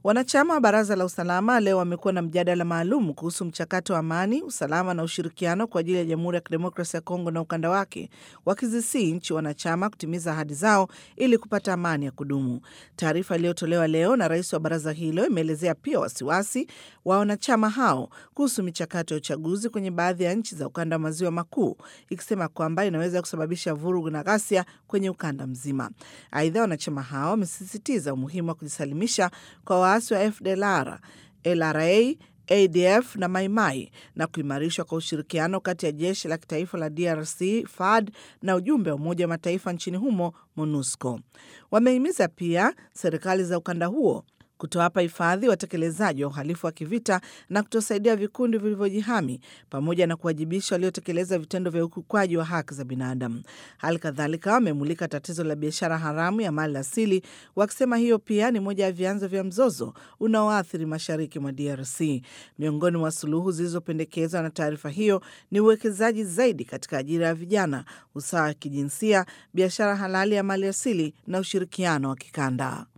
Wanachama wa Baraza la Usalama leo wamekuwa na mjadala maalum kuhusu mchakato wa amani, usalama na ushirikiano kwa ajili ya Jamhuri ya Kidemokrasia ya Kongo na ukanda wake, wakizisii nchi wanachama kutimiza ahadi zao ili kupata amani ya kudumu. Taarifa iliyotolewa leo na rais wa baraza hilo imeelezea pia wasiwasi wa wanachama hao kuhusu michakato ya uchaguzi kwenye baadhi ya nchi za ukanda wa maziwa makuu, ikisema kwamba inaweza kusababisha vurugu na ghasia kwenye ukanda mzima. Aidha, wanachama hao wamesisitiza umuhimu wa kujisalimisha kwa waasi wa FDLR, LRA, ADF na Maimai na kuimarishwa kwa ushirikiano kati ya jeshi la kitaifa la DRC FARD na ujumbe wa Umoja wa Mataifa nchini humo MONUSCO. Wamehimiza pia serikali za ukanda huo kutowapa hifadhi watekelezaji wa uhalifu wa kivita na kutosaidia vikundi vilivyojihami pamoja na kuwajibisha waliotekeleza vitendo vya ukiukwaji wa haki za binadamu. Hali kadhalika wamemulika tatizo la biashara haramu ya mali asili, wakisema hiyo pia ni moja ya vyanzo vya mzozo unaoathiri mashariki mwa DRC. Miongoni mwa suluhu zilizopendekezwa na taarifa hiyo ni uwekezaji zaidi katika ajira ya vijana, usawa wa kijinsia, biashara halali ya mali asili na ushirikiano wa kikanda.